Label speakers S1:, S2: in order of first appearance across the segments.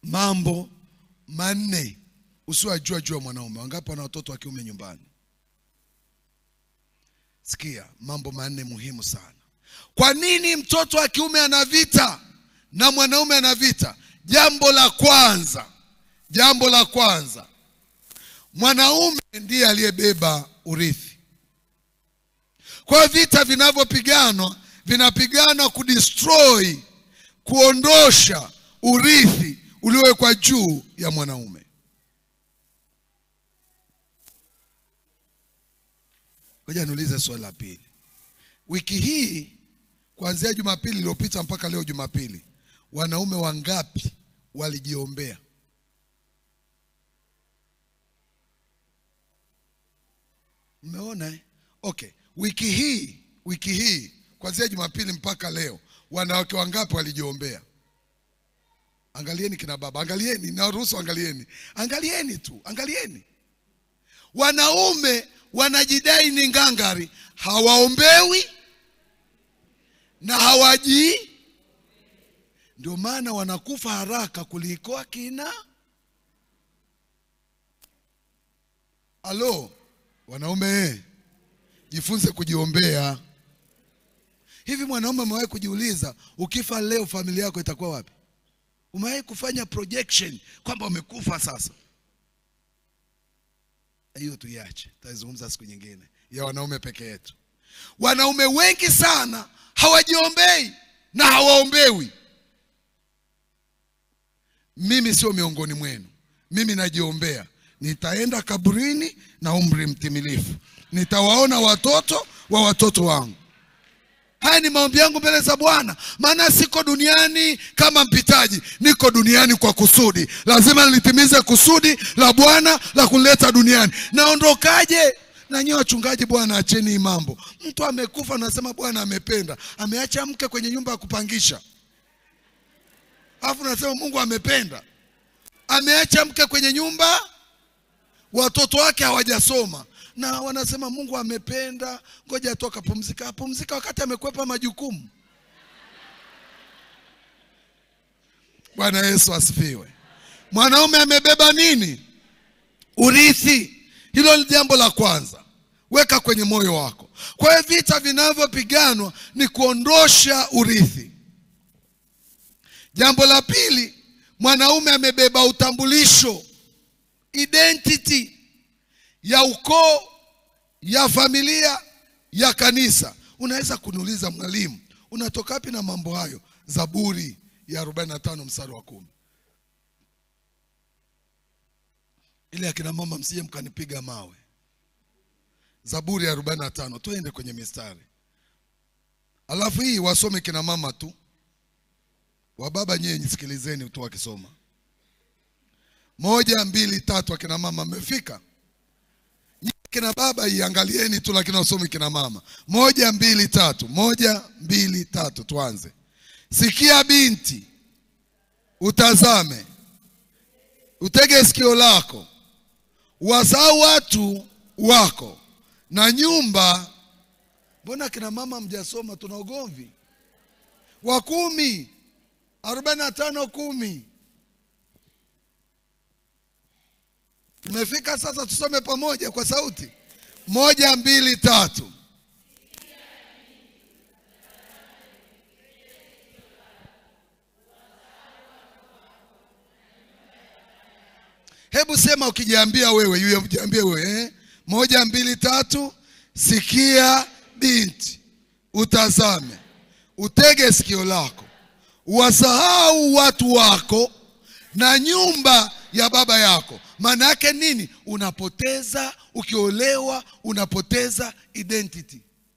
S1: mambo manne usiwajua juu ya mwanaume wangapi wana watoto wa kiume nyumbani sikia mambo manne muhimu sana kwa nini mtoto wa kiume ana vita na mwanaume ana vita jambo la kwanza jambo la kwanza mwanaume ndiye aliyebeba urithi kwa hiyo vita vinavyopiganwa vinapigana kudestroy kuondosha urithi uliowekwa juu ya mwanaume ngoja niulize swali la pili wiki hii kuanzia jumapili iliyopita mpaka leo jumapili wanaume wangapi walijiombea mmeona eh? okay wiki hii wiki hii kuanzia jumapili mpaka leo wanawake wangapi walijiombea angalieni kina baba angalieni naruhusu angalieni angalieni tu angalieni wanaume wanajidai ni ngangari hawaombewi na hawajii ndio maana wanakufa haraka kuliko akina alo wanaume jifunze kujiombea hivi mwanaume amewahi kujiuliza ukifa leo familia yako itakuwa wapi umewahi kufanya projection kwamba umekufa sasa hiyo tuiache tutazungumza siku nyingine ya wanaume peke yetu wanaume wengi sana hawajiombei na hawaombewi mimi sio miongoni mwenu mimi najiombea nitaenda kaburini na umri mtimilifu nitawaona watoto wa watoto wangu haya ni maombi yangu mbele za bwana maana siko duniani kama mpitaji niko duniani kwa kusudi lazima nilitimize kusudi la bwana la kunileta duniani naondokaje na nyiwe wachungaji bwana acheni hii mambo mtu amekufa nasema bwana amependa ameacha mke kwenye nyumba ya kupangisha alafu nasema mungu amependa ameacha mke kwenye nyumba watoto wake hawajasoma na wanasema mungu amependa ngoja tu akapumzika apumzika wakati amekwepa majukumu bwana yesu asifiwe mwanaume amebeba nini urithi hilo ni jambo la kwanza weka kwenye moyo wako kwa hiyo vita vinavyopiganwa ni kuondosha urithi jambo la pili mwanaume amebeba utambulisho identity ya ukoo ya familia ya kanisa unaweza kuniuliza mwalimu unatoka wapi na mambo hayo zaburi ya 45 mstari wa kumi ile akina mama msije mkanipiga mawe zaburi ya 45 tuende kwenye mistari alafu hii wasome kina mama tu wababa nyewe nisikilizeni tu wakisoma moja mbili tatu akina mama mmefika Nyie kina baba iangalieni tu lakini wasomi kina mama moja mbili tatu moja mbili tatu tuanze sikia binti utazame utege sikio lako wasahau watu wako na nyumba mbona kina mama mjasoma tuna ugomvi wa kumi arobaini na tano kumi tumefika sasa tusome pamoja kwa sauti moja mbili tatu hebu sema ukijiambia wewe yule ujiambie wewe eh? moja mbili tatu sikia binti utazame utege sikio lako wasahau watu wako na nyumba ya baba yako maana yake nini unapoteza ukiolewa unapoteza identity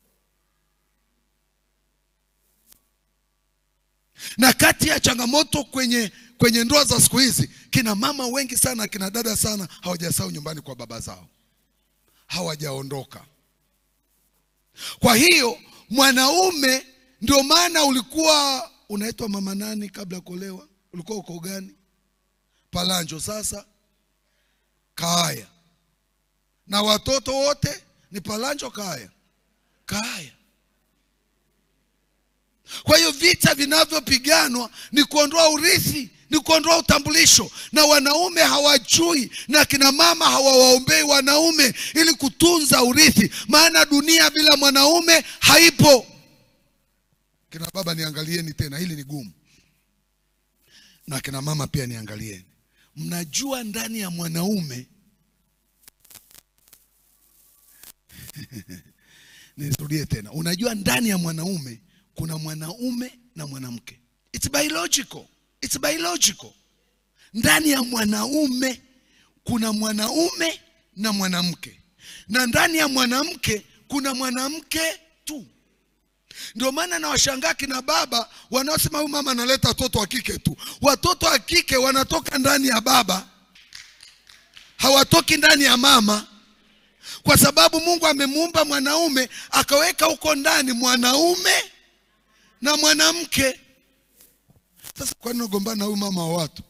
S1: na kati ya changamoto kwenye kwenye ndoa za siku hizi kina mama wengi sana kina dada sana hawajasahau nyumbani kwa baba zao hawajaondoka kwa hiyo mwanaume ndio maana ulikuwa unaitwa mama nani kabla ya kuolewa ulikuwa uko gani palanjo sasa kaaya na watoto wote ni palanjo kaaya kaaya Kwa hiyo vita vinavyopiganwa ni kuondoa urithi, ni kuondoa utambulisho, na wanaume hawajui na kina mama hawawaombei wanaume ili kutunza urithi, maana dunia bila mwanaume haipo. Kina baba niangalieni tena, hili ni gumu, na kina mama pia niangalieni. Mnajua ndani ya mwanaume nirudie tena, unajua ndani ya mwanaume kuna mwanaume na mwanamke. It's biological. It's biological. Ndani ya mwanaume kuna mwanaume na mwanamke, na ndani ya mwanamke kuna mwanamke tu. Ndio maana nawashangaa kina baba wanaosema huyu mama analeta watoto wa kike tu. Watoto wa kike wanatoka ndani ya baba, hawatoki ndani ya mama, kwa sababu Mungu amemuumba mwanaume akaweka huko ndani mwanaume na mwanamke. Sasa kwani unagombana na huyu mama wa watu?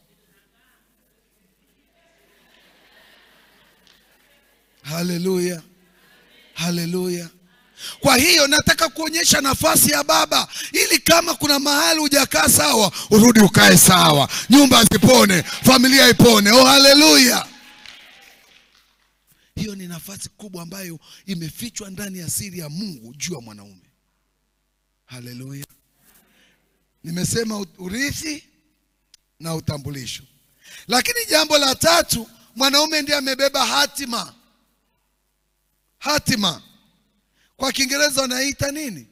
S1: Haleluya, haleluya. Kwa hiyo nataka kuonyesha nafasi ya baba, ili kama kuna mahali hujakaa sawa, urudi ukae sawa, nyumba zipone, familia ipone. Oh, haleluya! Hiyo ni nafasi kubwa ambayo imefichwa ndani ya siri ya Mungu juu ya mwanaume. Haleluya! Nimesema urithi na utambulisho, lakini jambo la tatu, mwanaume ndiye amebeba hatima. Hatima kwa Kiingereza wanaita nini?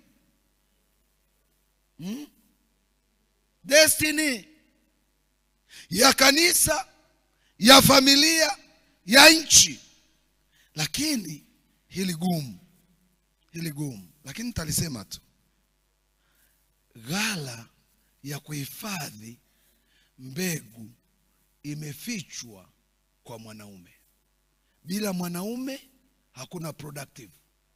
S1: Hmm? Destiny ya kanisa, ya familia, ya nchi. Lakini hili gumu, hili gumu, lakini nitalisema tu, ghala ya kuhifadhi mbegu imefichwa kwa mwanaume. Bila mwanaume hakuna productive.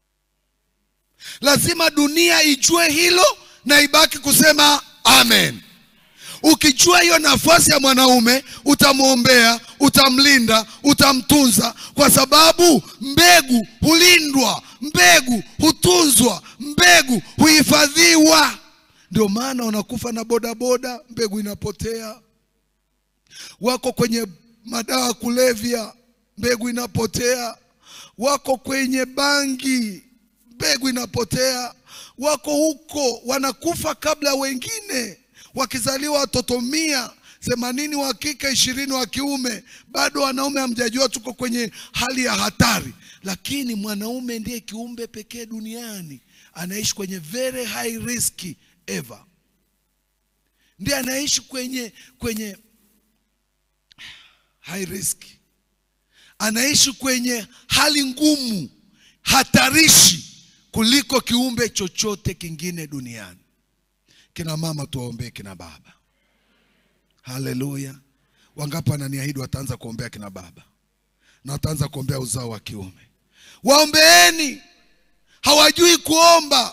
S1: Lazima dunia ijue hilo na ibaki kusema amen. Ukijua hiyo nafasi ya mwanaume, utamwombea, utamlinda, utamtunza, kwa sababu mbegu hulindwa, mbegu hutunzwa, mbegu huhifadhiwa. Ndio maana wanakufa na bodaboda, mbegu inapotea. Wako kwenye madawa ya kulevya, mbegu inapotea. Wako kwenye bangi, mbegu inapotea. Wako huko wanakufa kabla wengine, wakizaliwa watoto mia themanini wa kike ishirini wa kiume, bado wanaume hamjajua tuko kwenye hali ya hatari. Lakini mwanaume ndiye kiumbe pekee duniani anaishi kwenye very high risk ever, ndiye anaishi kwenye kwenye high risk, anaishi kwenye hali ngumu hatarishi kuliko kiumbe chochote kingine duniani. Kina mama tuwaombee kina baba. Haleluya! Wangapi wananiahidi wataanza kuombea kina baba na wataanza kuombea uzao wa kiume? Waombeeni. Hawajui kuomba,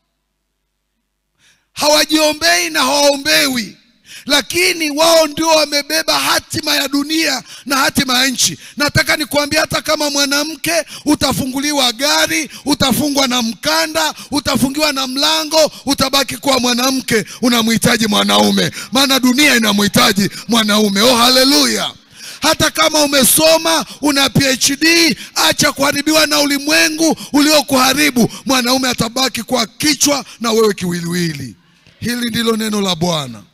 S1: hawajiombei na hawaombewi, lakini wao ndio wamebeba hatima ya dunia na hatima ya nchi. Nataka nikuambia, hata kama mwanamke utafunguliwa gari, utafungwa na mkanda, utafungiwa na mlango, utabaki kuwa mwanamke. Unamhitaji mwanaume, maana dunia inamhitaji mwanaume. Oh, haleluya! Hata kama umesoma una PhD, acha kuharibiwa na ulimwengu uliokuharibu. Mwanaume atabaki kwa kichwa na wewe kiwiliwili. Hili ndilo neno la Bwana.